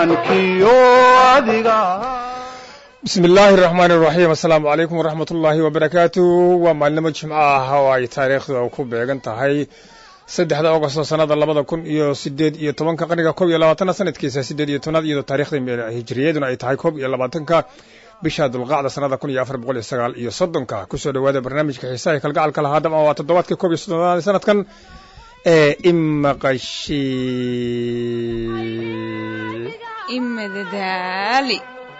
maankiyo adiga bismi illaahi raxmaan iraxiim assalaamu calaykum waraxmat ullaahi wabarakaatu waa maalinimo jimco ah oo ay taariikhda ku beegan tahay saddexda augosto sanada labada kun iyo sideed iyo tobanka qarniga koob iyo labaatana sanadkiisa sideed iyo tobnaad iyadoo taarikhda hijiriyaduna ay tahay koob iyo labaatanka bisha dulqacda sanada kun iyo afar boqol iyo sagaal iyo soddonka kusoo dhawaada barnaamijka xiisaha kalgacalka lahaa dam waa toddobaadkii koob iyo soddonaad sanadkan ee imaqashi imadadaali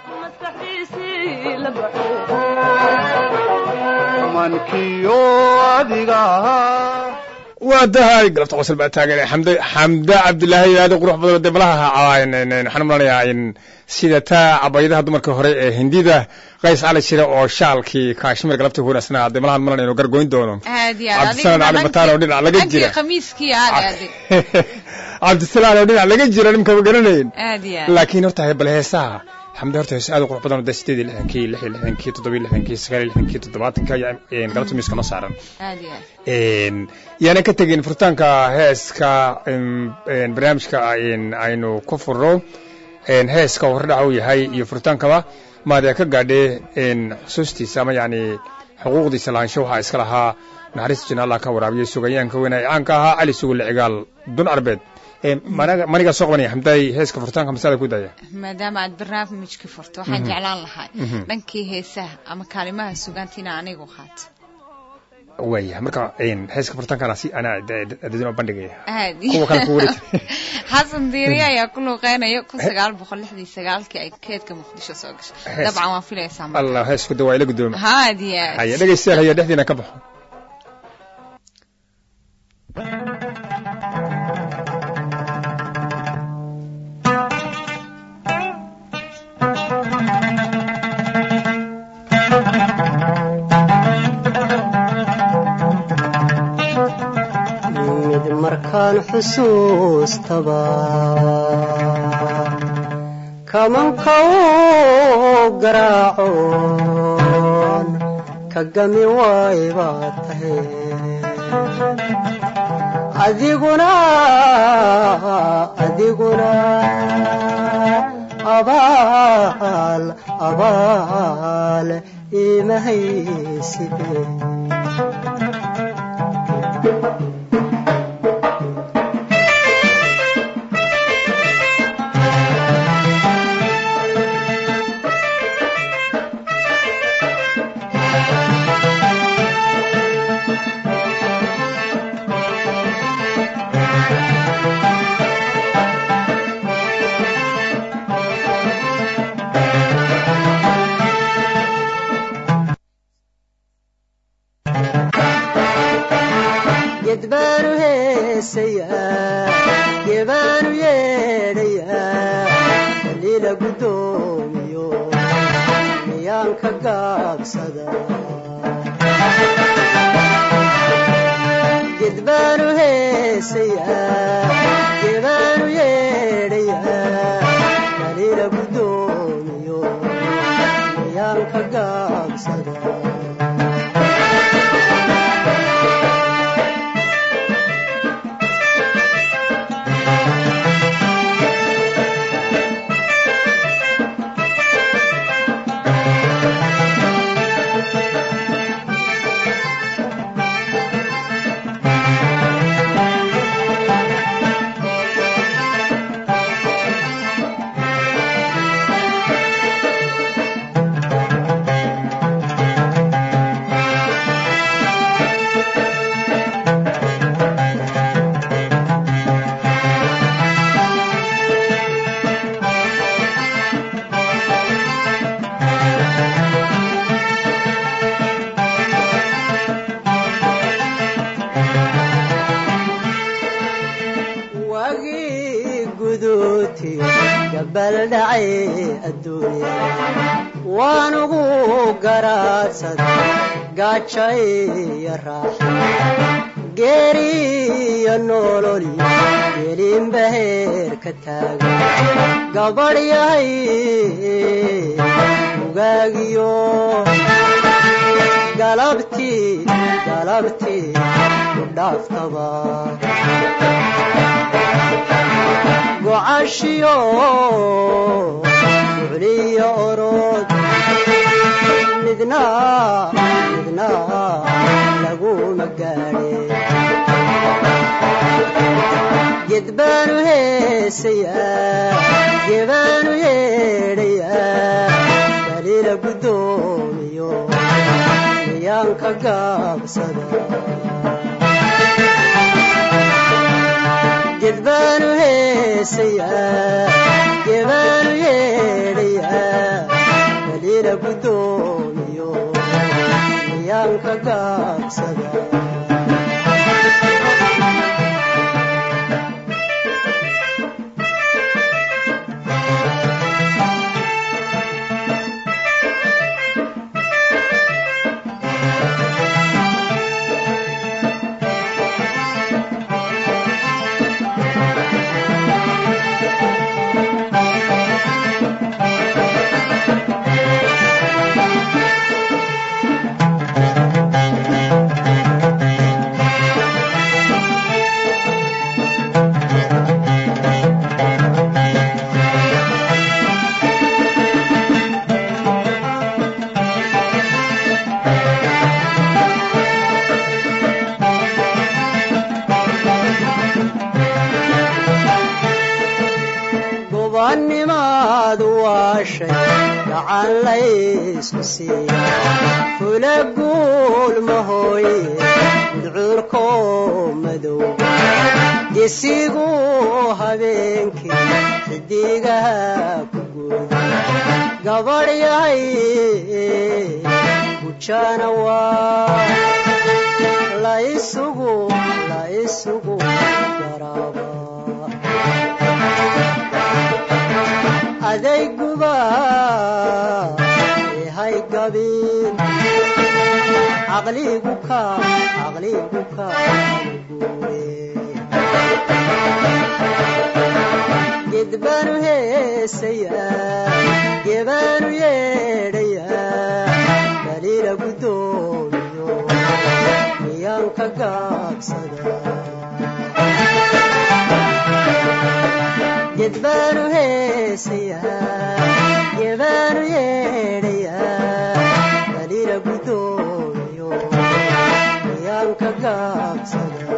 maankiyo adiga waa dahay galabta qosol baa taagan xamd xamda cabdilaahi aada qurux badan de malaha waxaan umalayaa in sida taa cabayadaha dumarka hore ee hindida qays cali jira oo shaalkii kaashmir galabta wanaagsanaa de malahan malan inuu gargoyn doono aad iyo cabdisalaan cali bataan oo dhinac laga jira khamiiskii aad aaday cabdisalaan oo dhinac laga jira nimka ma garanayn aad iyo aad laakiin horta bal heesaha xamda horta heese aad u qurux badan oo de sideed iyo lixdankii lix iyo lixdankii toddoba iyo lixdankii sagaal iyo lixdankii toddobaatanka ayaa galabta miiska noo saaran aad iyo aad yaana ka tegin furitaanka heeska barnaamijka aynu ku furno heeska hordhaca uu yahay iyo furitaankaba maadee ka gaadhee xusuustiisa ama yacni xuquuqdiisa lahaansho waxaa iska lahaa naxariista jina allah ka waraabiyey sugayaanka weyna ee caanka ahaa cali sugulle cigaal dun arbeed manigaa soo qabanaya xamdaay heeska furitaanka masalada ku daaya maadaama aad barnaamijka furto waxaan jeclaan lahaa dhankii heesaha ama kaalimaha sugaantiina anigu qaato waaya marka heeska furitaankaana si anaa dadin oo bandhigaya aad kuwa kale ku wareeg xasan diiri ayaa ku luuqeynaya kun sagaal boqol lixdii sagaalkii ay keedka muqdisho soo gashay Hees. dabcan waan filaysaa marka allah heesku de waa ila guddooma haad iyo aad haya dhegaystayaal haya dhexdiina ka baxo mid markaan xusuustaba kamanka u garaacoon ka gami waay baa tahay adiguna adiguna abaal abaal imahaysibe ged baanu heesayaa gebaanu yeedhayaa kaliila guddoomiyo miyaan ka gaabsada ged baanu heesayaa gebaanu yeedhayaa kaliila guddoomiyo miyaan ka gaabsada wagii guduuti gabal dhacay adduunya waanugu garaadsaday gaajay iyo raaxa geeriyo nololi gelinba heer ka taagan gabadh yahay ugaagiyo galabtii galabtii ku dhaaftaba macashiyo ducliyo orod midna midna laguma gaadhe ged baanu heesayaa gebaanu yeedhayaa daliila guddoomiyo miyaanka gaabsada ged baanu heesayaa gebaanu yeedhayaa daliila guddoomiyo miyaanka gaabsada gobanimaadu waa shay gacan laysku siiya fula guul mahooye gudcuurko madow gesigu habeenkii xidigaha ku guuda gabadh yahay gujana waa la isugu la isugu yaraaba adayguba yahay gabiin caqligu ka caqligu ka guure ged baanu heesayaa gebaanu yeedhayaa daliila guddoomiyo miyaanka gaabsada ged baanu heesayaa gebaanu yeedhayaa daliila guddoomiyo miyaanka gaabsada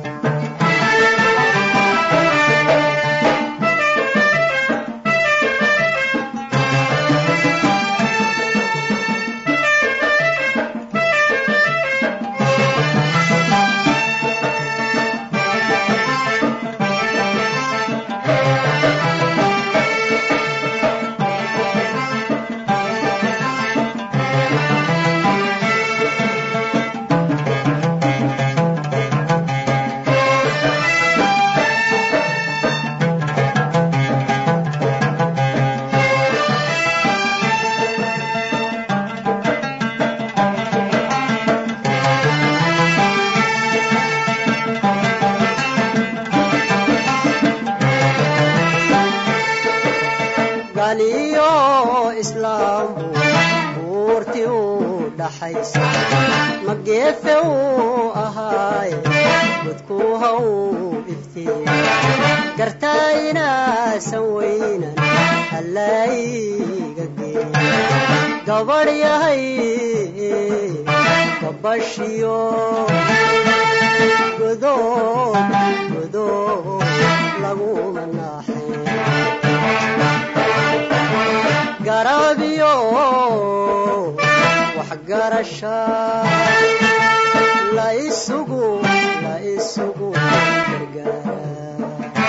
galiyo islaambu buurti u dhaxaysa ma geefe uu ahaaye dadku ha uu iftiiya gartaa inaasan weynan allaayiga geeya gabadh yahay gabashiyo godood godood laguma naaxay garaabiyo waxgarasha la isugu la isugu gargaara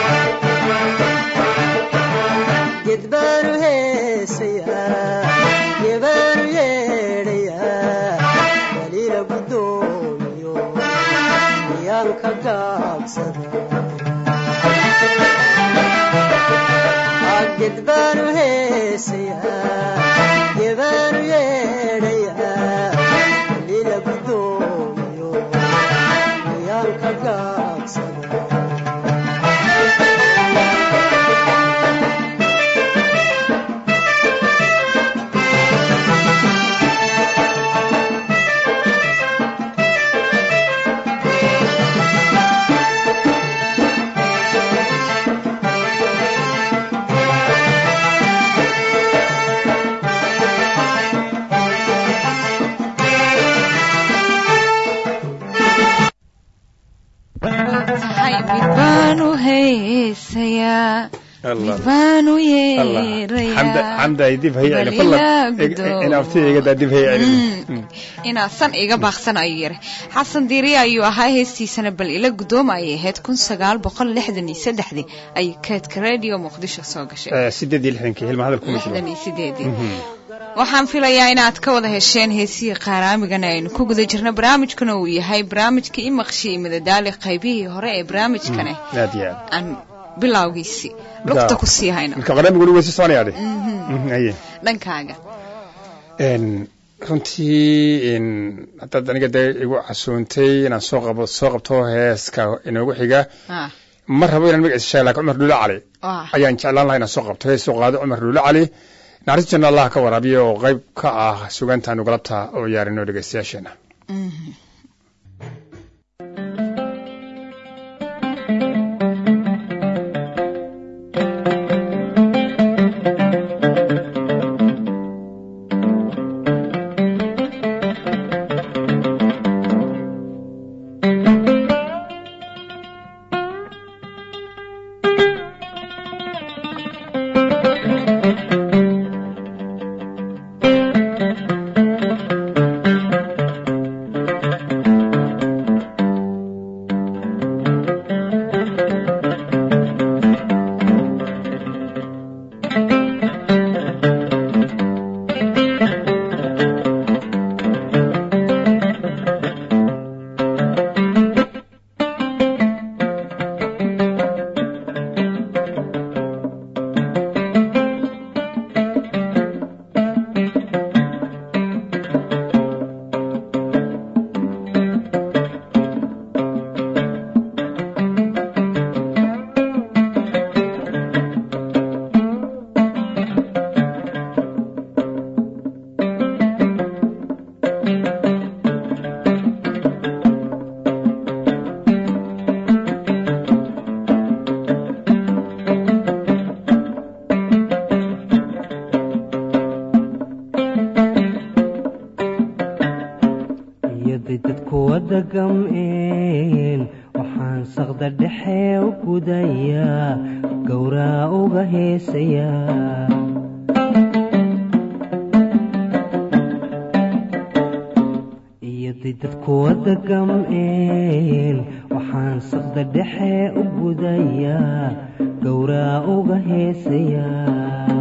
ged baanu heesayaa gebaanu yeedhayaa daliila guddoomiyo miyaanka gaabsada ged baanu heesayaa gebaanu yeedhayaa daliila guddoomiyo miyaanka gaabsada Allah. mid baan u Allah. yeerayaa xamda xamda ay dib hay bal celin fadlan ilaa ig- gudoo. in aftida iga daa dib hay celin Mm. inaa san iga baaqsan ayuu yiri xasan diiriye ayuu ahaa heestiisana bal ila gudooma ayay ahayd kun sagaal boqol lixdan iyo saddexdii ay keedka radio muqdisho soo gashay Eh, sideed iyo lixdankii hilma hadal kuma jiro lixdan iyo sideedii waxaan filayaa inaad ka wada hesheen heesihii qaaraamigana aynu ku guda jirno barnaamijkuna uu yahay barnaamijka imaqshi iyo madadaali qaybihii hore ee barnaamijkane aad iyo aad aan bilowgiisii lugta ku sii hayno marka barnaamij weli weysi soconaya dhe Mhm. aye dhankaaga Een, runtii een, haddaad aniga dee igu casoontay inaan soo qabo soo qabto heeska inoogu xiga Ah, ma rabo inaan magaciisa sheega laakiin cumar dhuule cali waa. ayaan jeclaan lahaa inaan soo qabto hees soo qaado cumar dhuule cali naxariis janna allah ka waraabiyo oo qayb ka ah sugaantaanu galabta oo yaarino dhegeystayaasheena Mhm. iyaday dadku wada gam'een waxaan saqda dhexe u gudayaa gowraa uga heesayaa iyaday dadku wada gam'een waxaan saqda dhexe u gudayaa gowraa uga heesayaa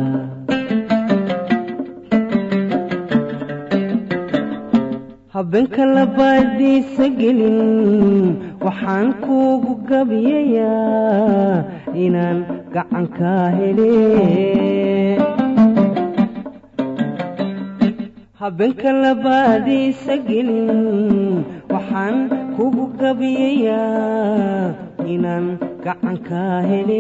habeenka labaadiisa gelin waxaan kuugu gabiyayaa inaan gacankaa hele habeenka labaadiisa gelin waxaan kuugu gabiyayaa inaan gacankaa hele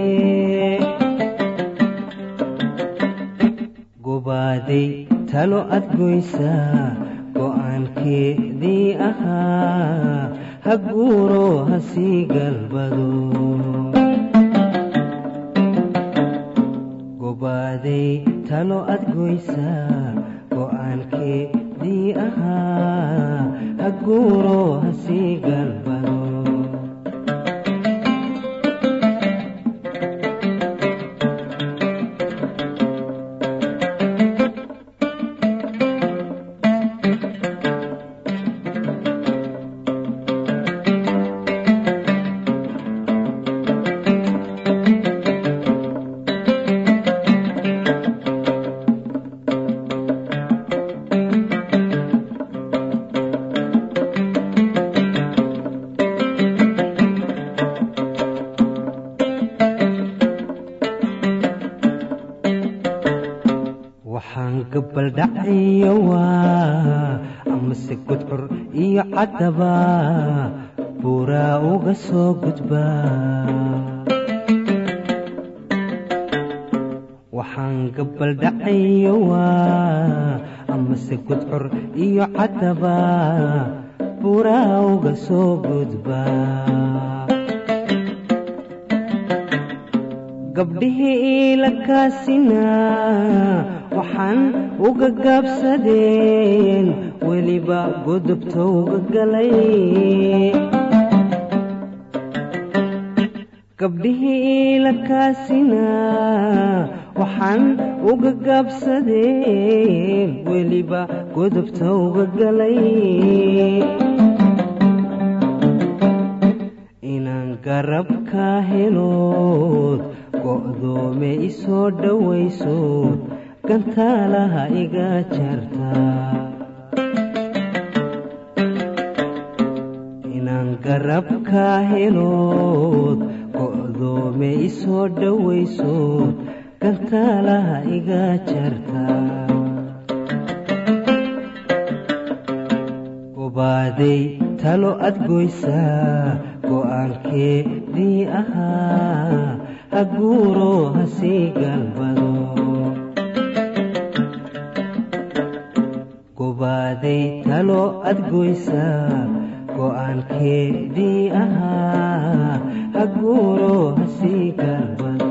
gobaaday talo adgoysaa go'aankeedii ahaa ha guuro ha sii galbado gobaaday talo adgoysaa go'aankeedii ahaa ha guuro ha sii galbado waxaan gabaldhaciyo waa amase gudcur iyo caddaba buuraa uga soo gudbaa waxaan gabaldhaciyo waa amase gudcur iyo caddaba buuraa uga soo gudbaa gabdhihii iila kaasinaa waxaan uga gaabsadeen weliba godobta uga galay gabdhihii la kaasinaa waxaan uga gaabsadeen weliba godobta uga galay inaan garabka helood go'doome isoo dhowaysood gantaalaha iga jartaa inaan garabka helood go'doome isoo dhowaysood gantaalaha iga jartaa gobaaday talo adgoysaa go'aankeedii ahaa ha guuro ha sii galbado gobaaday talo adgoysaa go'aankeedii ahaa ha guuro ha sii galbado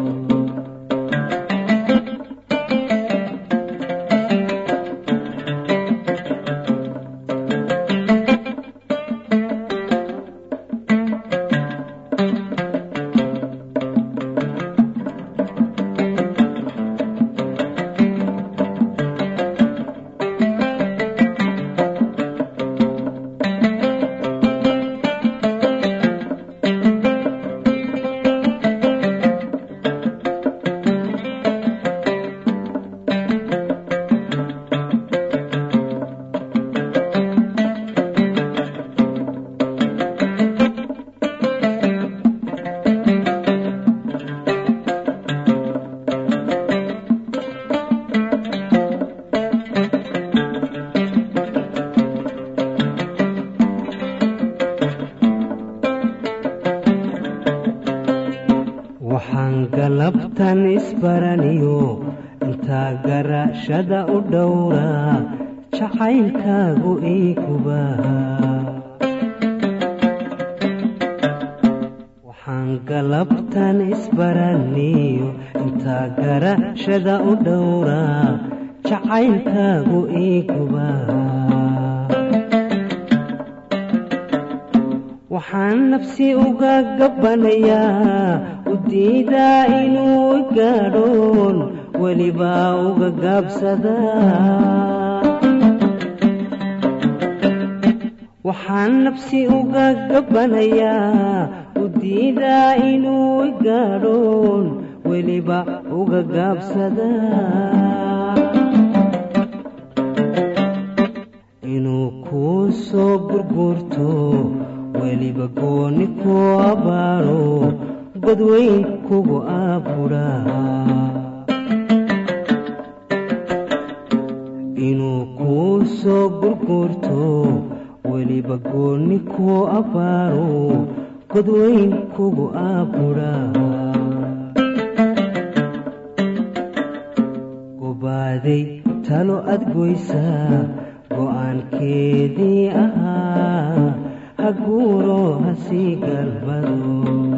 waxaan galabtan isbaraniyo intaa garashada u dhowraa jacaylkaagu iigubaha waxaan galabtan isbaraniyo intaa garashada u dhowraa jacaylkaagu iigubaha waxaan nafsi uga gabbanayaa u diidaa inuu gaadhoon welibaa uga gaabsadaa waxaan nafsi uga gabbanayaa u diidaa inuu gaadhoon weliba uga gaabsadaa inuu kuu soo gurguurto weliba gooni ku abaaro godweyn kugu aabudhaa inuu kuu soo gurguurto weliba gooni ku abaaro godweyn kugu aabudhaa gobaaday talo adgoysaa go'aankeedii ahaa ha guuro ha sii galbado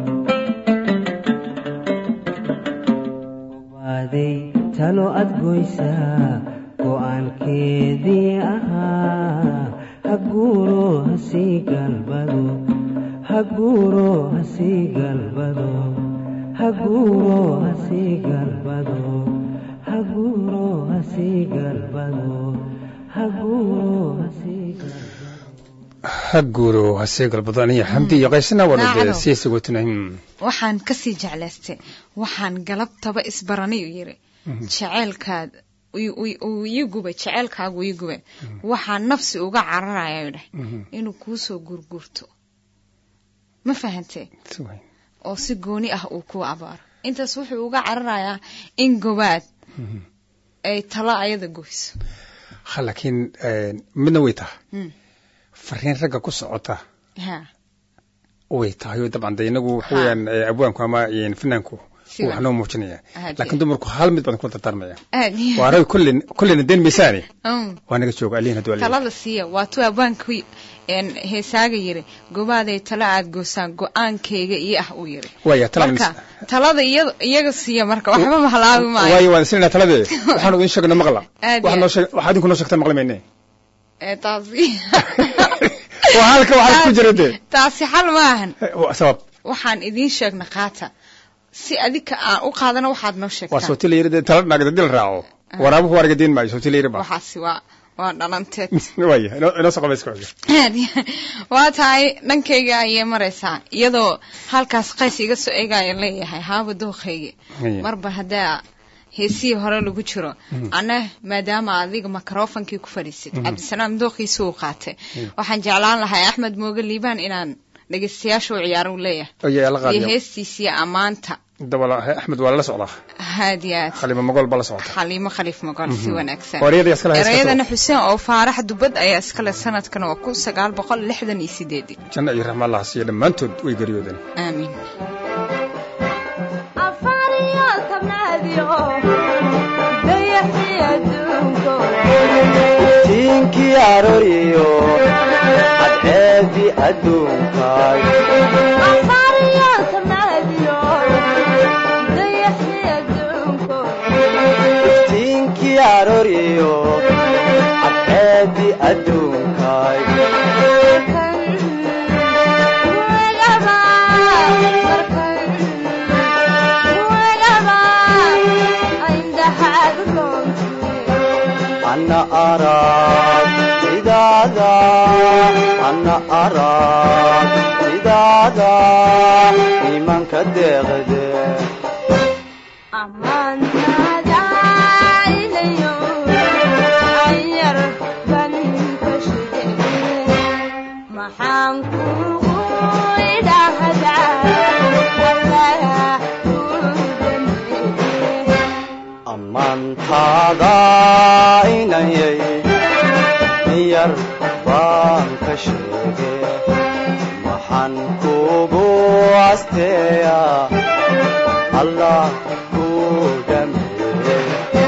gobaaday talo adgoysaa go'aankeedii ahaa ha guuro ha sii galbado ha guuro ha sii galbado ha guuro ha sii galbado ha guuro ha sii galbado ha guuro ha sii galbado ha guuro hasee galbadaan iyo xamdi iyo qaysana waana dee Naacado. sii sagootina waxaan kasii jeclaystay waxaan galabtaba isbaranay u yiri jeceelkaad uu- uu- uu ii gubay jeceelkaagu ii gubay waxaan nafsi uga cararaya dheh inuu kuusoo gurgurto ma fahantee oo si gooni ah uu kuu abaaro intaas wuxuu uga cararayaa in gobaad ay talo ayada goyso ha laakiin midna way tahay Mm. fariin ragga ku socota ha way tahay oo dabcan de inagu waxa weeyaan eh, abwaanku ama eh, finaanku Si wax noo muujinaya Aad laakiin iyo- dumarku hal mid badan ku dardaarmaya aad iyo- waa rag kullin kullina den miisaani Mm. waa naga jooga alihin hadduu alihin talada siiya waa tuu abwaanku een, heesaaga yiri gobaaday talo aad goosaan go-aankayga iyo ah uu yiri waaya talan marka talada iyada iyaga siiya marka waxba mahalaabi maayo waayo waan sinina taladee waxaanu idin sheegna maqla Aad waxaad iyo noo sheeg- waxaad idinku noo sheegtaa maqli mayne ee taasi waa halka waxaad ku jira dee taasi xal maahan Eh, wa- sabab waxaan idiin sheegna qaata si adika aan u qaadano waxaad noo waa sheegtaan sooti la yiri dee tala naagda dil raaco waraabuhu wargadeen maayo sooti la yiri ba waxaasi waa waa dhalanteed waya inoo inoo soo qabayska waa tahay dhankayga ayay maraysaa iyadoo halkaas qays iga soo eegaya leeyahay haaba dooqayga Haya. marba haddaa heesihii hore lagu jiro anna maadaama adiga microfonkii ku fadhiisid cabdisalaam dooqiisa uu qaatay waxaan jeclaan lahay axmed mooge liibaan inaan dhegeystayaasha u ciyaaro u leeyahay oya la iyo qaadiyo heestiisii ammaanta dabala axmed waa lala socdaa haadiyaad khaliima mogol baa la socota xaliimo khaliif mogol si wanaagsan Waryada iskale heesta erayadana xuseen oo faarax dubad ayaa iskale sanadkan waa kun sagaal boqol lixdan iyo sideedii janno iyo raxma allah siiya dhammaantood way geriyoodeen aamiin tiinkii arooriyo cadceedi adduunkaay tiinkii arooriyo cadceedi adduunkaay ana arag sidaada ana arag sidaada iimaanka deeqde maxaan kugu idhaahdaa allaha kuu dambeeye ammaantaada inayay yar baan ka sheege maxaan kugu asteeya allah kuu dhameeye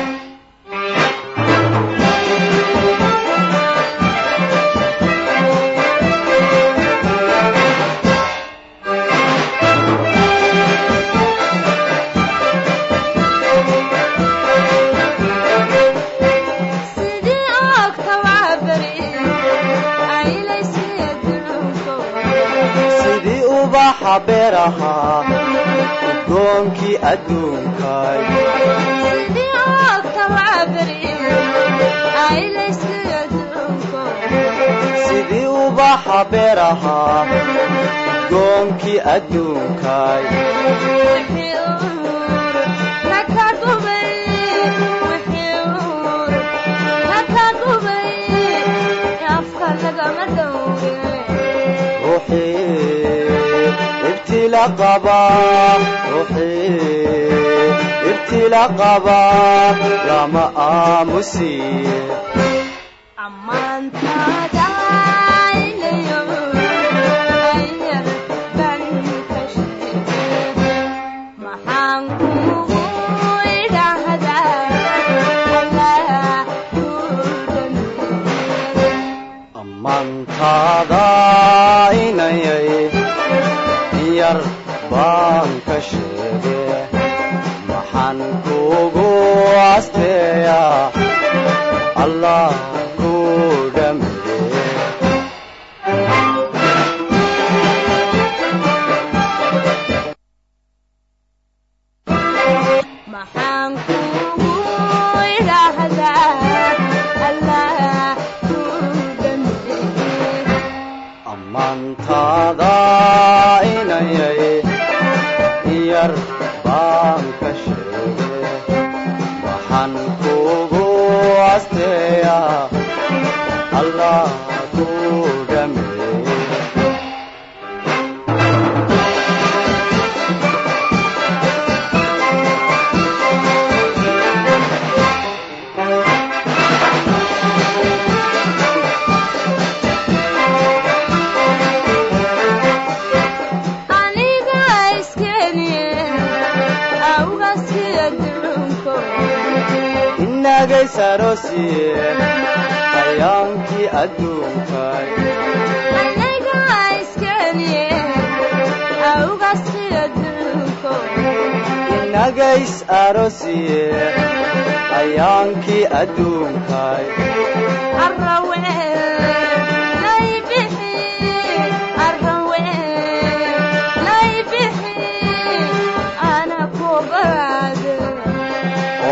sidii ogtawaa beri aylaysiya dulunko sidii ubaxa beerahaa udgoonkii adduunkay sidii ogtawaa beri aylaysiya dulunko sidii ubaxa beerahaa udgoonkii adduunkay wixii uur naka gubay wixii uur naka gubay afka lagama dhowre ruuxii ibtila qaba ruuxii ibtila qaba lama aamusiye ammaantaada aylayo ayar ban ka sheege maxaan kugu idhaahdaa allaha kuu dhameeye ammaantaada inayay yar baan ka sheege maxaan kugu asteeya allah kuu dhameeye maxaan kugu idhaahdaa allaha kuu dhameeye ammaantaada inayay yar baan ka sheege waxaan kugu asteeya allah kuu dhameeye aniga iskeniye awgaskiya dulunko inagays aroosiye hayaankii adduunkay aniga iskeniye awgaskiya dulunko inagays aroosiye hayaankii adduunkay arrawe laybixi arrawe laybixi ana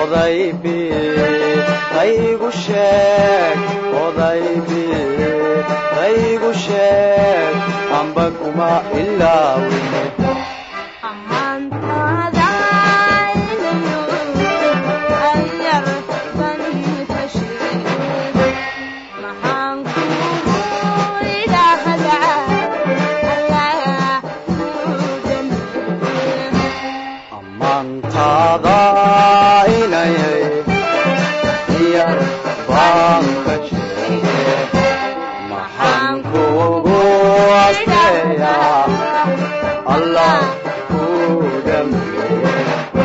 odaybi qaygu sheeg odaybi qaygu sheeg amba kuma ilaawine ammaantaada inayo ayar ban tashe maxaan kugu idhaahdaa allah kuu dambeeye ammaantaada inayay yar baan ka sheege maxaan kugu asteeyaa allah kuu dhameeye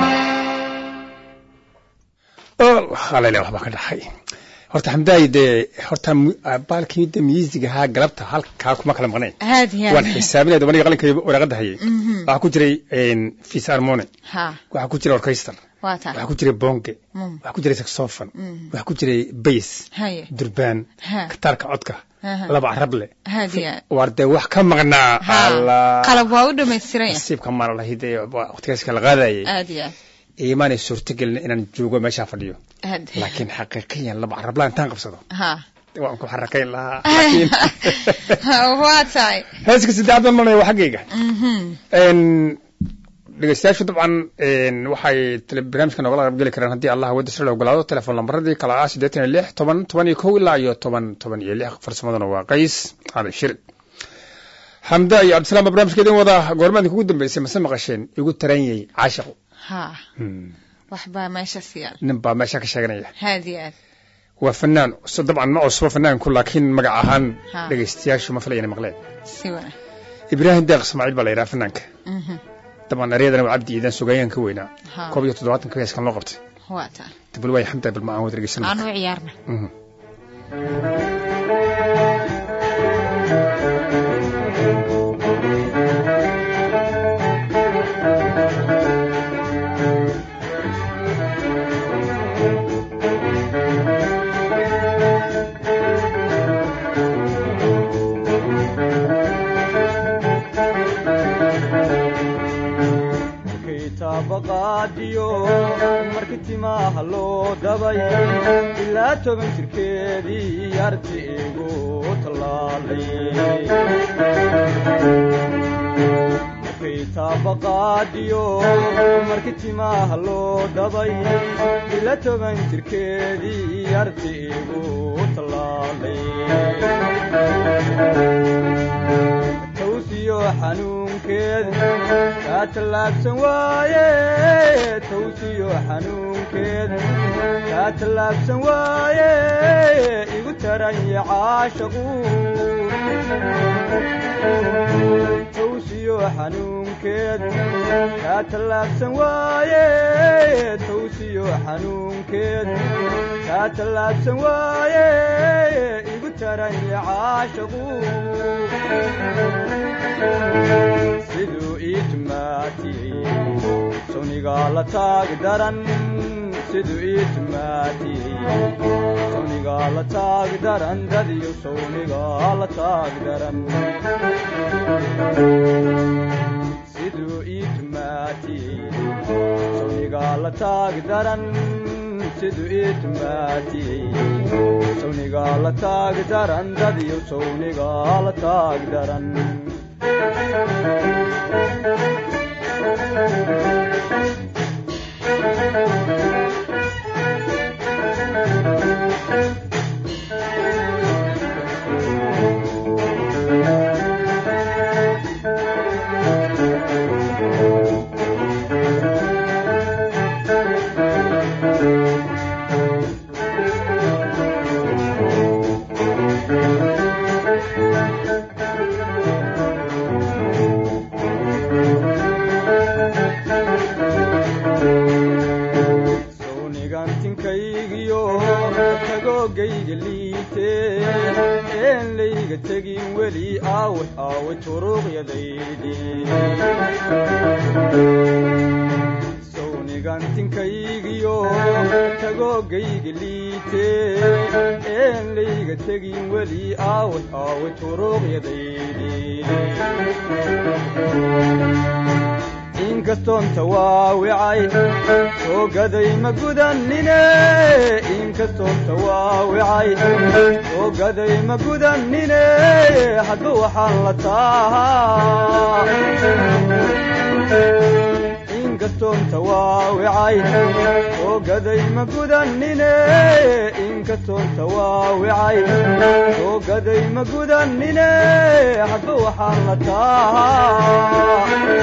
halele waxbaa ka dhaxay horta xamdaay dee horta mu- ah, baalkii de music ahaa galabta halkaa kuma kala maqnayn aad iyo waan aad xisaabinaya dabaniga qalinka waraaqada hayay Mhm. waxaa ku jiray fis harmone ha waxaa ku jiray orchestra waa taa waxaa ku jiray bonge Mm. waxaa ku jiray saxophone Mhm. waxaa ku jiray bass haye durbaan Ha. kataarka codka Aha. laba carable aad iyo aad waar dee wax ka maqnaa ha Allah. qalab waa u dhamaystiran yahay nasiibka maala lahayd ee waqtigaas kala qaadayay aad iyo aad iimaanay suurtagelin inaan joogo meeshaa fadhiyo aad laakiin xaqiiqiyan laba carablaan intaan qabsado ha waan ku xarakayn lahaa laakiin waa tahay heeska saddexaad baan marnaya waa xaggayga Mhm. Een, dhegeystayaashu dabcan een, waxay tele- barnaamijka noogala qaybgeli karaan haddii allah wadda sir la ogolaado telefoon lambaradii kala ah siddeetan iyo lix toban toban iyo kow ilaa iyo toban toban iyo lix farsamaduna waa qays aadan shir xamda iyo cabdisalaam baa barnaamijka idin wada goormaadin kugu dambeysay mase maqasheen igu taranyay caashiqu ha Hmm. waxbaa meeshaas yaal nin baa meesha ka sheeganaya aad iyo aad waa fanaan so dabcan ma cusbo fanaanku laakiin magac ahaan Ha. dhegeystayaashu ma filayana maqleen si wana ibraahim deeq ismaaciil baa la yidhaha fanaanka Mhm. dabcan eryadana waa cabdi iidan sugayaan ka weynaa ha koob iyo toddobaatanka heeskan loo qabtay waa taa dibal waay xamda bal ma aan wada dhegeysan aan u ciyaarna Mhm. kitaabaqaadiyo markii timaha loo dabay ilaa toban jirkeedii arti igu tallaalay kitaabaqaadiyo markii timaha loo dabay ilaa toban jirkeedii arti igu tallaalay tawsiyo xanuunkeed kaa tallaabsan waaye tawsiyo xanuunkeed kaa tallaabsan waaye igu taranya caashaqu tawsiyo xanuunkeed kaa tallaabsan waaye tawsiyo xanuunkeed kaa tallaabsan waaye igu taranya caashaqu siduu ii tumaatiyey sawnigaa la taag daran siduu ii tumaatiyey sawnigaa la taag daran dadiyo sawnigaa la taag daran siduu ii tumaatiyey sawnigaa la taag daran siduu ii tumaatiyey sawnigaa la taag daran dadiyo sawnigaa la taag daran sawnigantinkaygiyo tagoogayga liitee een layga tegin weli aaway aaway turuuqyadaydii sawnigantinkaygiyo tagoogayga liitee een layga tegin weli aaway aaway turuuqyadaydii inkastoon tawaawicay soo gaday ma gudanine inkastoon tawaawicay soo gaday ma gudanine hadba waxaan la taahaa inkastoon tawaawicay soo gaday ma gudanine inkastoon tawaawicay soo gaday ma gudanine hadba waxaan la taahaa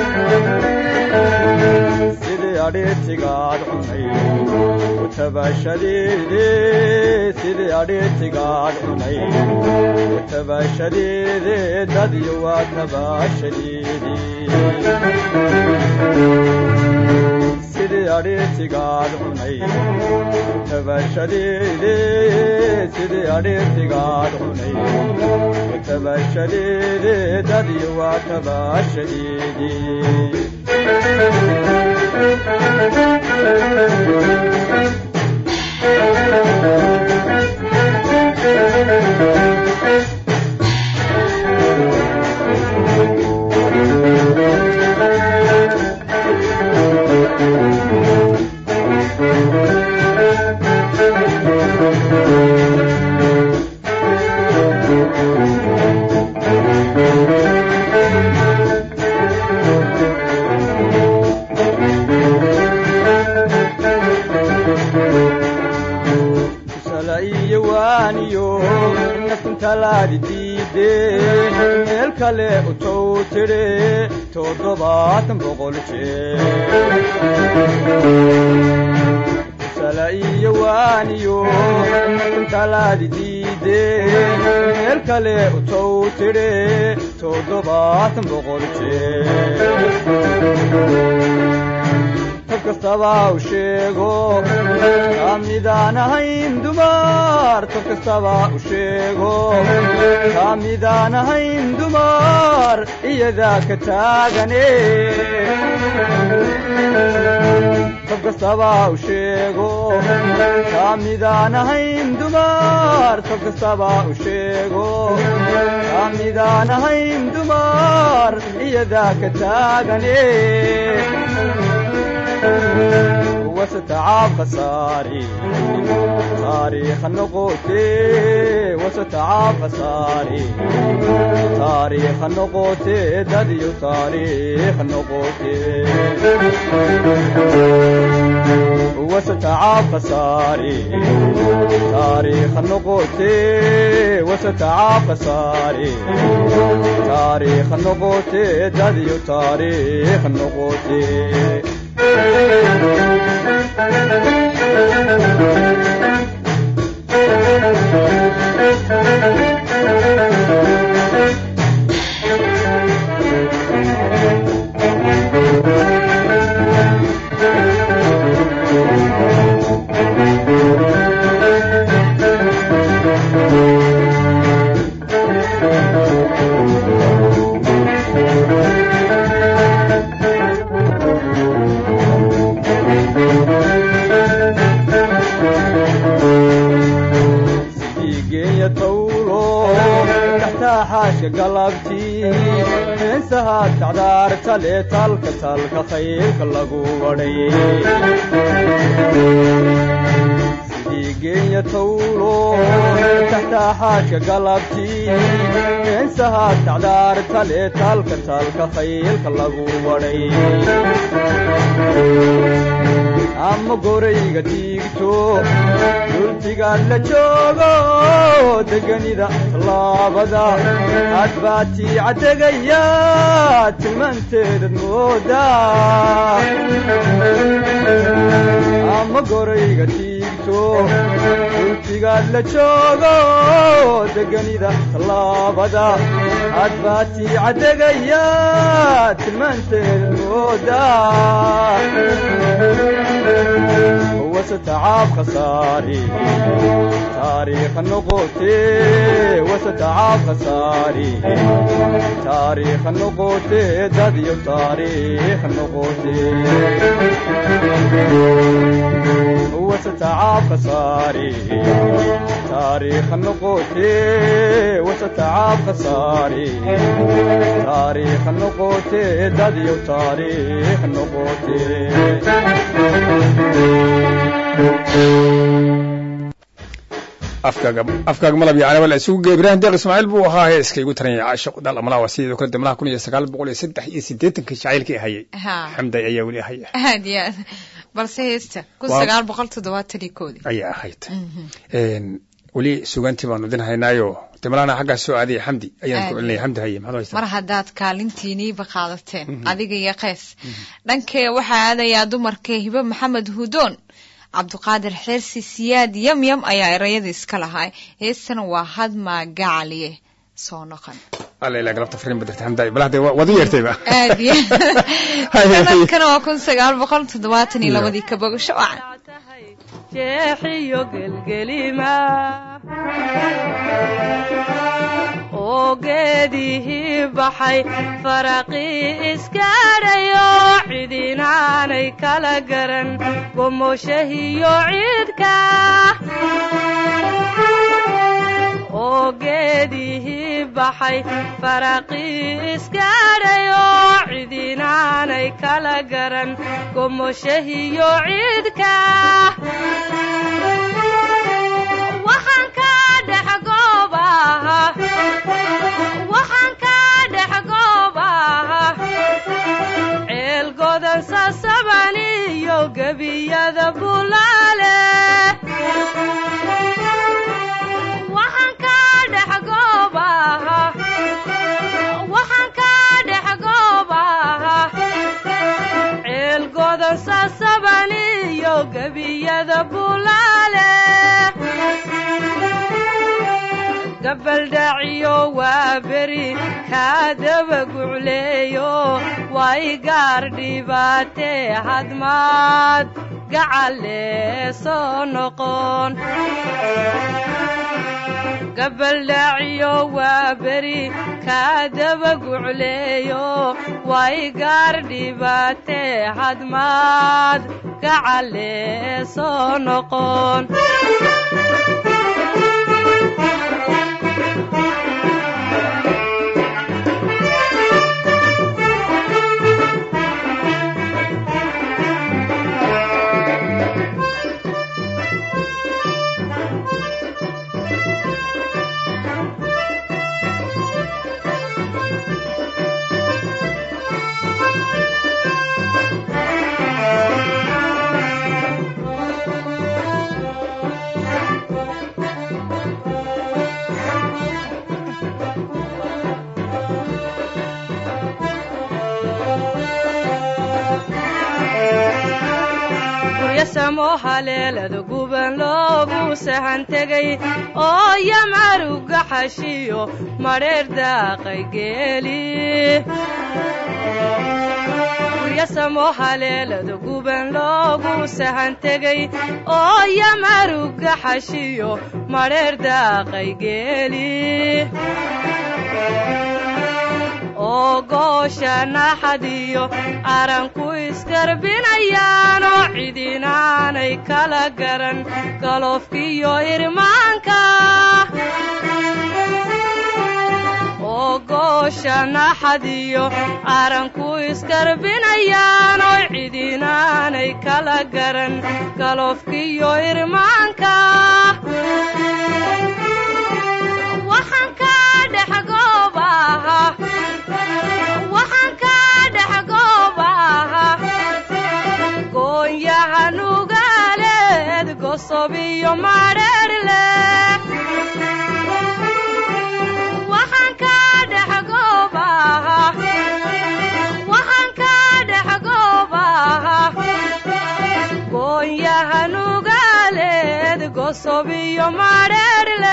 sidii adhiirtigaad cunay utabashadeede sidii adhiirtigaad cunay utabashadeede dadyo waa tabaashadeedii sidii adhiirtigaad cunay utabashadeede sidii adhiirtigaad cunay utabashadeede dadyo waa tabaashadeedii tusala iyo waaniyo naftintalaadi diide meel kale u tow tidhe toddobaatan boqol jeer tusala iyo waaniyo naftintalaadi diide meel kale u tow tidhe toddobaatan boqol jeer tab kastaba u sheego kaa midaan ahayn dumar tab kastaba u sheego kaa midaan ahayn dumar iyadaa ka taagane tab kastaba u sheego kaa midaan ahayn dumar tab kastaba u sheego kaa midaan ahayn dumar iyadaa ka taagane وستعاب خساري تاريخ النقوتي وستعاب خساري تاريخ النقوتي دديو تاريخ النقوتي وستعاب خساري تاريخ النقوتي وستعاب خساري تاريخ النقوتي دديو تاريخ النقوتي geenya tawlo taxtaa xaashka galabtii heensahaad kacdaar tale talka talka khayrka lagu wadhay sidii geenya tawlo taxtaa xaashka galabtii heensahaad kacdaar tale talka talka khayrka lagu wadhay ama gorayga diigto dultigaad la joogo deganida tallaabada aad baatii caddegaya tilmaanteedad mooda ama gorayga diigto dultigaad la joogo deganida tallaabada aad baatii caddegaya tilmaanteedad mooda وستعاب خساري تاريخ النقوتي وستعاب خساري تاريخ النقوتي داديو تاريخ النقوتي وستعاب خساري taariikh noqotee wasatacaab khasaare taariikh noqotee dadyo taariikh noqotee afkaaga afkaaga malab yacni wala isugu gey ibraahim deeq ismaaciil buu ahaa heeska igu taranaya caasho dal amalaha waa sidoo kale damlaha kun iyo sagaal boqol iyo saddex iyo siddeetankii jacaylkii hayay ha xamday ayaa weli haya aad iyo aad balse heesta kun Waa- sagaal boqol toddobaatan iyo koodii ayaa ahayd Een, weli sugaantii baanu idin haynaayo damlahana xaggaas soo aadaya xamdi ayaan ku Aad. celinaya xamdi haye maxaad haysaa mar haddaad kaalintiiniiba qaadateen adiga iyo qeys dhankee waxaa aadayaa dumarka hibe maxamed hudoon cabduqaadir xeersi siyaad yamyam ayaa erayada iska lahaa heestana waa hadmaa gacaliye soo noqon alla ilaa galabta fariin badirta xamdaay bal hadda waad u yeertayba aad iyo Hay, hay. sanadkana waa kun sagaal boqol toddobaatan iyo labadii ka bogasho wacan jeexiyo gelgelima oo geedihii baxay faraqii iskaadhayo cidinaanay kala garan gomoshahiyo ciidka oo geedihii baxay faraqii iskaadhayo cidinaanay kala garan gomoshahiyo ciidka waxaan ka dhex goobaha waxaan ka dhex goobaha ceel godan sasaban iyo gebiyada bulaale waxaan ka dhex goobaha waxaan ka dhex goobaha ceel godan sasaban iyo gebiyada bulaale gabaldhaciyo waa beri kaa daba gucleeyo way gaar dhibaatee hadmaad gacalle soo noqon gabaldhaciyo waa beri kaa daba gucleeyo way gaar dhibaatee hadmaad gacalle soo noqon guryo samo haleelada guban loogu sahan tegay oo yamaruga xashiyo madheer daaqay geeli guryo samo haleelada guban loogu sahan tegay oo yamaruga xashiyo madheer daaqay geeli oo goosha naxadiyo aranku iskarbinayaanoo cidinaanay kala garan galoofkiyo irmaanka oo goosha naxadiyo aranku iskarbinayaanoo cidinaanay kala garan galoofkiyo irmaanka waxaan ka dhex goobaha waxaan ka dhex goobaha goonyaha nugaaleed gosob iyo madheerle waxaan ka dhex goobaha waxaan ka dhex goobaha goonyaha nugaaleed gosob iyo madheerle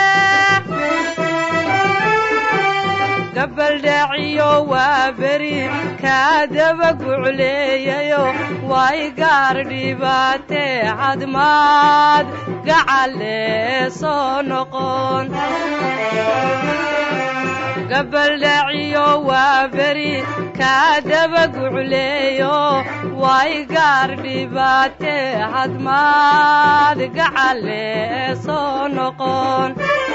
gabaldhaciyo waa beri kaa daba gucleeyayo way gaar dhibaatee hadmaad gacalle soo noqon gabaldhaciyo waa beri kaa dabagucleeyo way gaar dhibaate hadmaad gacale soo noqon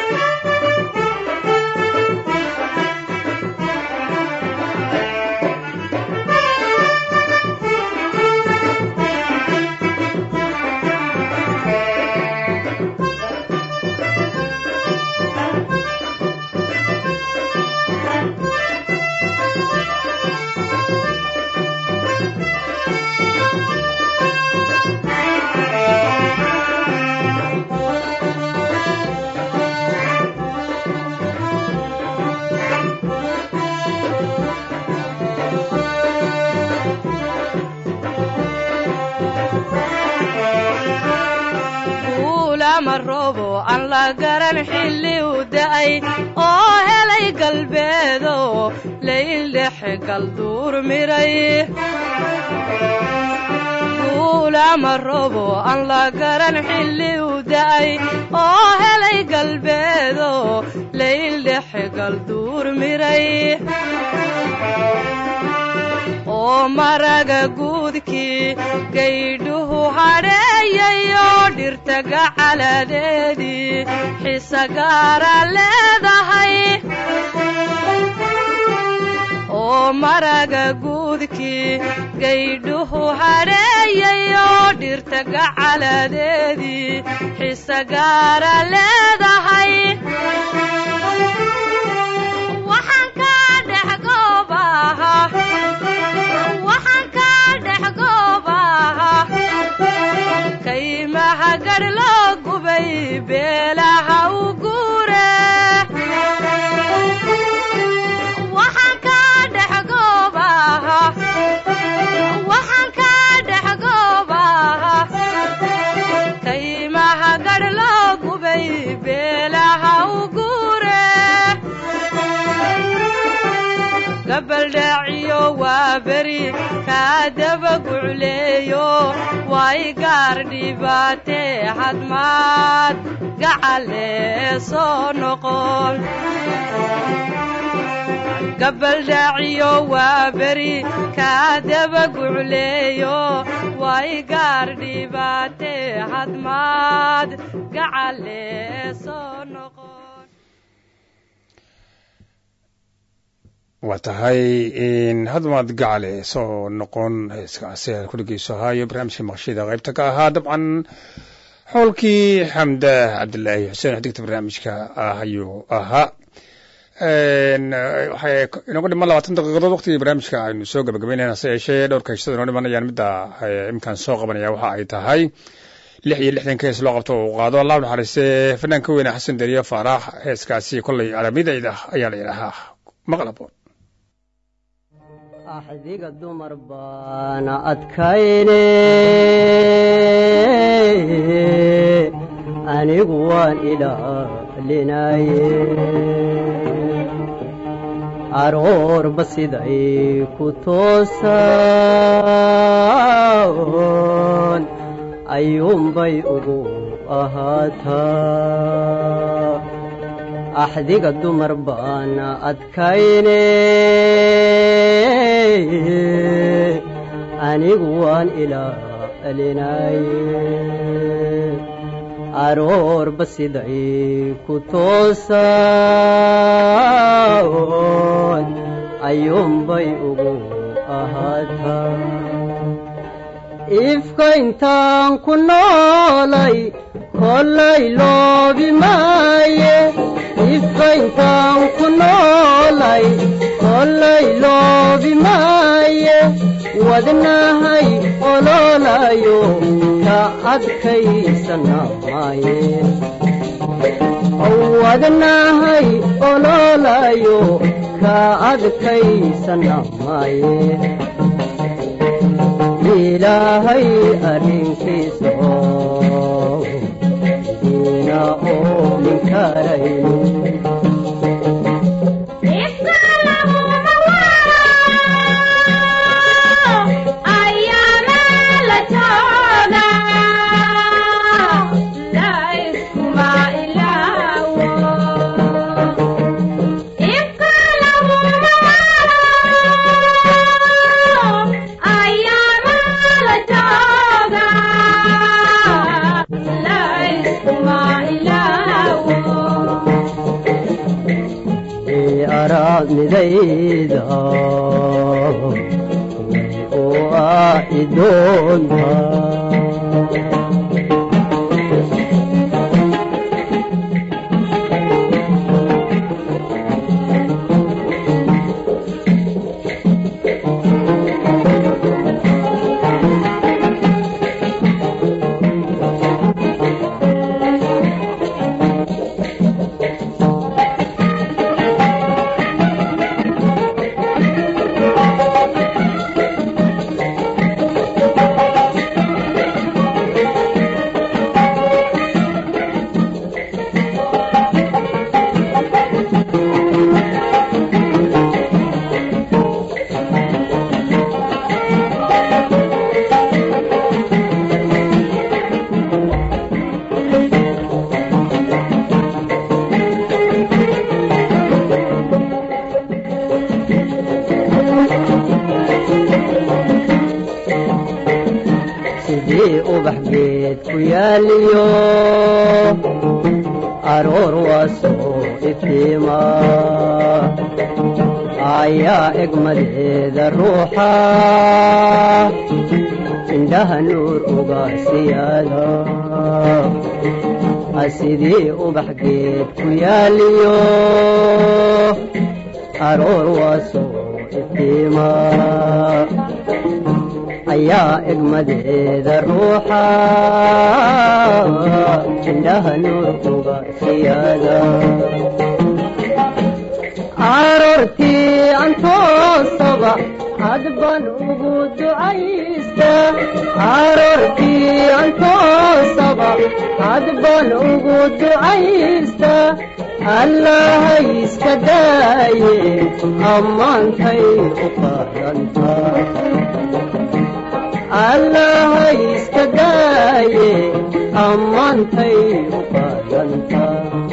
guulama roobo aan la garan xilli u da'ay oo helay galbeedo layldhexe galduur miray guulama roobo aan la garan xilli u da'ay oo helay galbeedo layldhexe galduur miray oo maraga guudkii gaydhuhu hadheeyayo dhirta gacaladeedii xisa gaara leedahay oo maraga guudkii gaydhuhu hadheeyayo dhirta gacaladeedii xisa gaara leedahay waxaan ka dhex goobaha waxaan ka dhex goobaha kaymaha gadh loo gubay beelaha u guure waxaan ka dhex goobaha waxaan ka dhex goobaha kaymaha gadh loo gubay beelaha u guure gabaldhaaciyo waa beri kaa dabagucleeyo way gaar dhibaate hadmaad gacale soo noqon gabaldhaaciyo waa beri kaa dabagucleeyo way gaar dhibaate hadmaad gacale soo noqon waa tahay hadmaad gacale soo noqon heeskaasi aad ku dhegeyso haayo barnaamijka maqshida qaybta ka ahaa dabcan xowlkii xamda cabdilaahi xuseen xigta barnaamijka ah ayuu ahaa waxay inooga dhiman labaatan daqiiqadood waqtigii barnaamijka aynu soo gabagabeynayna hase yeeshee dhowrka heshada inoo dhimanayaan midda imkaan soo qabanaya waxa ay tahay lix iyo lixdanka hees loo qabto uu qaado allah naxariiste fanaanka weyne xasan deriye faarax heeskaasi kollay aramidayda ayaa la yidhaahaa maqlaboon axdiga dumar baana adkayne anigu waan ilaalinaye aroorba siday ku toosan ayuunbay ugu ahaataa axdiga dumar baana adkayne anigu waan ilaalinaye aroorba siday ku toosan ayuunbay ugu ahaataa ifka intaan ku noolay kollay loobi maaye ifka intaan ku noolay kollay loobi maaye wadnahay ololayo ka adkaysana maaye wadnahay ololayo ka adkaysana maaye ilaahay arrinkiisa oo diina oo ninkarayno If midayda way u aaci doontaa sidii ubax geed ku yaaliyo aroor waa soo iftiima ayaa egmadeeda ruuxa indhaha nuur uga siyaada sidii ubax geed ku yaaliyo aroor waa soo iftiima ayaa egmadeeda ruuxa indhaha nuur uga siyaada aroortii antoosaba hadban ugu ducaysta aroortii antoosaba hadban ugu ducaysta allahay iska daaye ammaantay u qaadanta allahay iska daaye ammaantay u qaadanta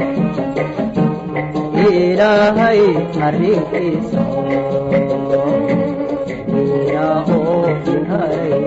ilaahay arrinkiisa ilaahoo inharay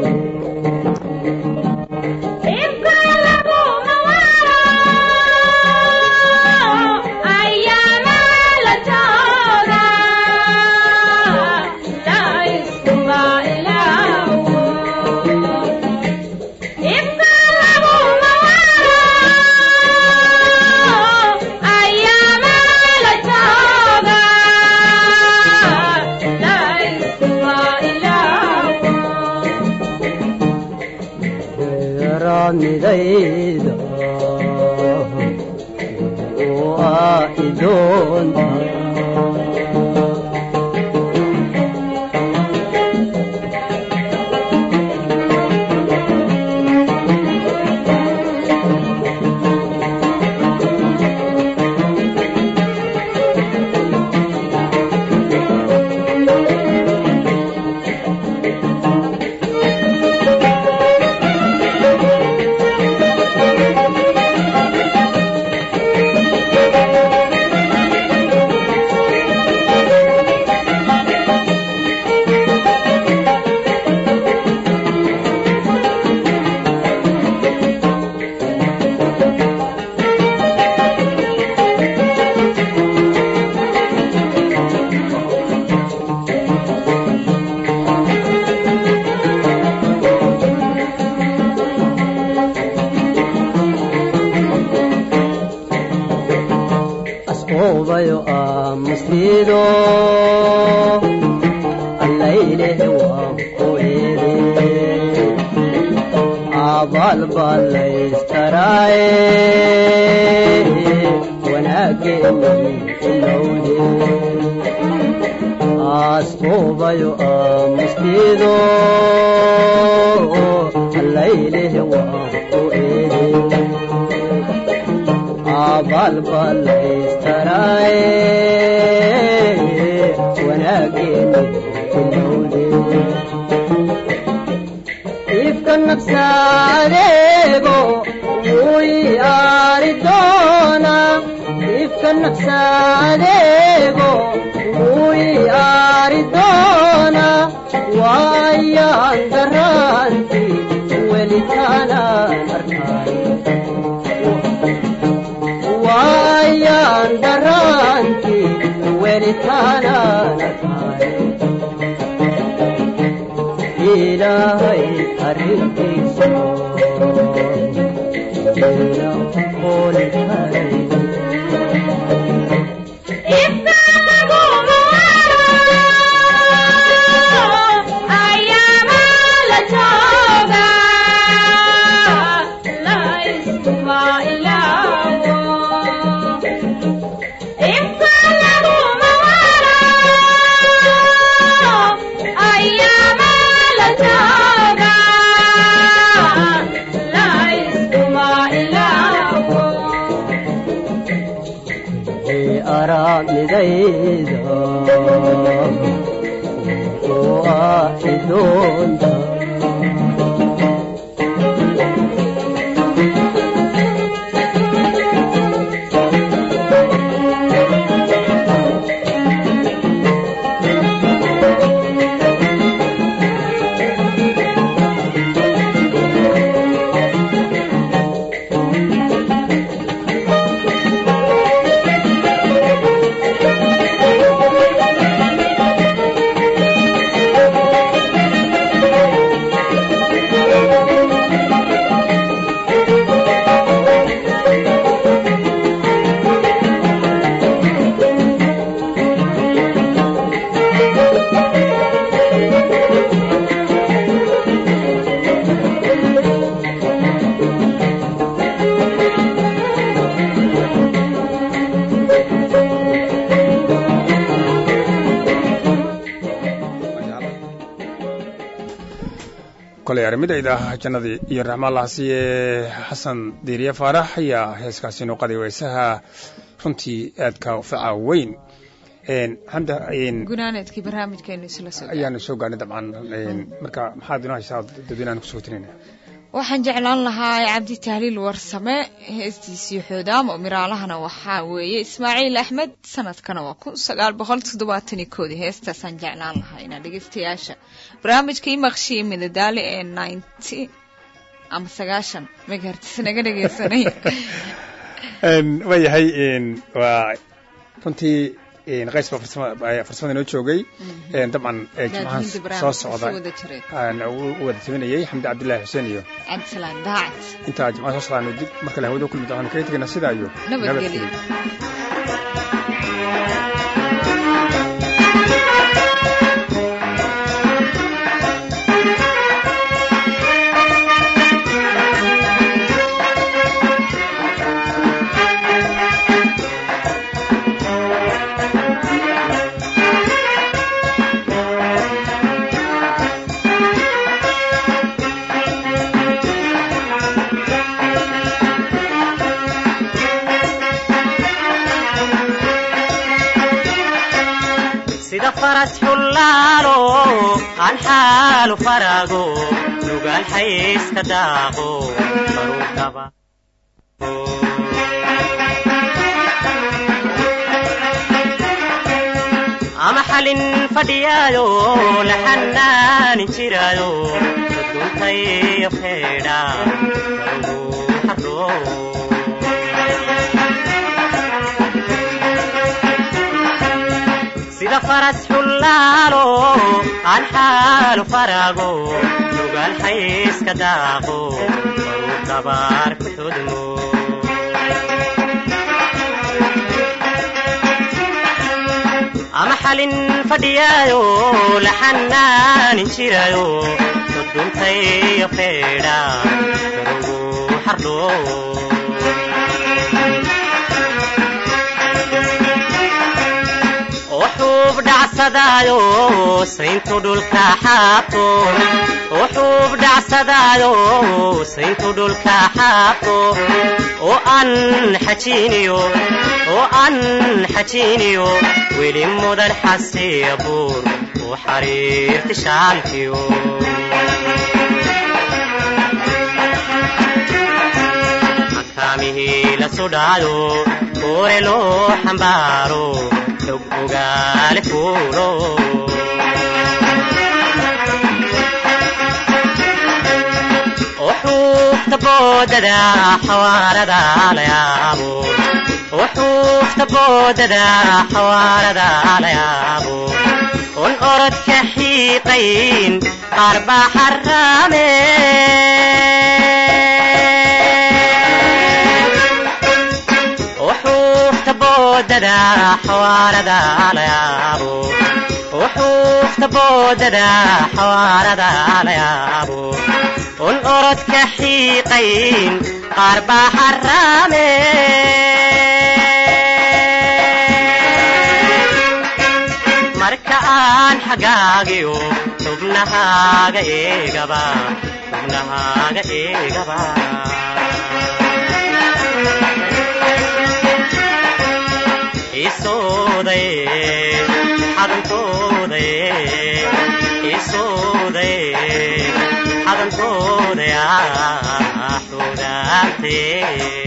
midayda waa idoonta asqoobayo aamusliido allayleh waan ku eede abaal baa laystaraaye wanaaggeennii ilowde asqoobayo aamusliido allayleh waan ku eede abaal baa laystaraaye wanaaggeeni ilowde ifka nafsa adeego wuu i aari doona ifka nafsa adeego wuu i aari doona waayaan daraanti welitaanaan arkaay waayaan daraanti welitaanaan ilaahay arrintiisa ina qooli karay araamidayda oo aaci doonta koley arrimidayda jannadii iyo raxmaalaasiye xasan diiriye faarax ayaa heeskaasi noo qaday weysaha runtii aadka faca weyn xamda gunaanadkii barnaamijkeenu isla soo ayaanu soo gaarnay dabcan marka maxaad inoo haysaa dadweynahan kusoo tinayna waxaan jeclaan lahaa cabdi tahliil warsame heestiisii xoodaamo miraalahana waxaa weeye ismaaciil axmed sanadkana waa kun sagaal boqol toddobaatan iyo koodii heestaasaan jeclaan lahaa inaa dhegeystayaasha barnaamijka imaqshiya midadaale ee ninety ama sagaashan megahertis naga dhegeysanay waayahay waa runtii qays baa farsamada inoo joogay dabcan jimcahan soo socda u wada timinayay xamdi cabdillaahi xuseen iyo cabdisalaan daacad intaa jimcaha soo socdaanu dib markale hawada kulmi doonaan kaga tegayna sidaa iyo nabadgelyo sida faras xullaalo aan xaalu farago nugaal xayska daaqo baruudhaba ama xalin fadhiyaayo la xanaanin jiraayo duntayo feedha karugu sida faras xullaalo aan xaalu farago nugaal xayska daaqo baruu dabaar ku xudmo ama xalin fadhiyaayo la xanaanin jirayo duduntayo feedha karugu xardho wuxuub dhacsadaayo sayntu dhulka xaabto wuxuub dhacsadaayo sayntu dhulka xaabto oo aan xajiiniyo oo aan xajiiniyo weli mudan xasiya buur u xariirti shaalkiyo xakaamihii la sudhaayo kuure loo xambaaro xog ogaale fuulo xuubta boodada xawaarada la yaabo wuxuufta boodada xawaarada la yaabo un orodka xiiqayn qaar baa xaraame wuxuufta boodada xawaarada la yaabo wuxuufta boodada xawaarada la yaabo un orodka xiiqayn qaar baa xaraame marka aan xagaagiyo xubnahaaga eegaba xubnahaaga eegaba isooday xadankooday isooday xadankooday xudaantee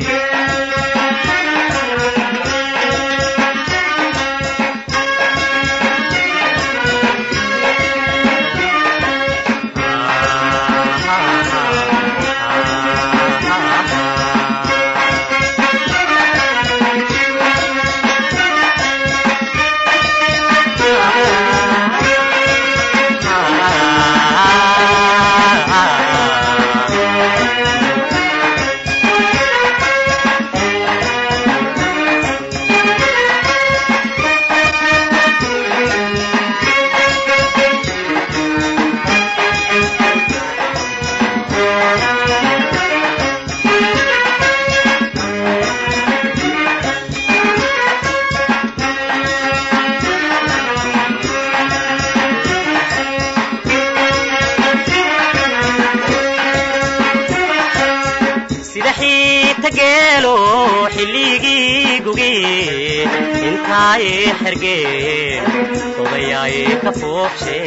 sida xiita geelo xilligii gugi intaay xergeen odayaay ka fuuqshe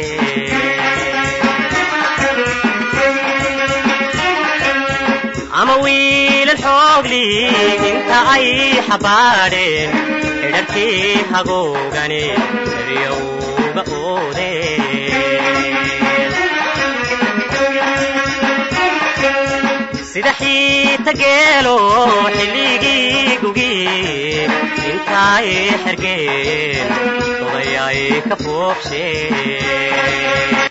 ama wiilal xoogli inta ay xabaadheen xidharkii hagoogani eryowga oodeen sida xiita geelo xilligii gugi intaay xergeen odayaay ka fuuqsheen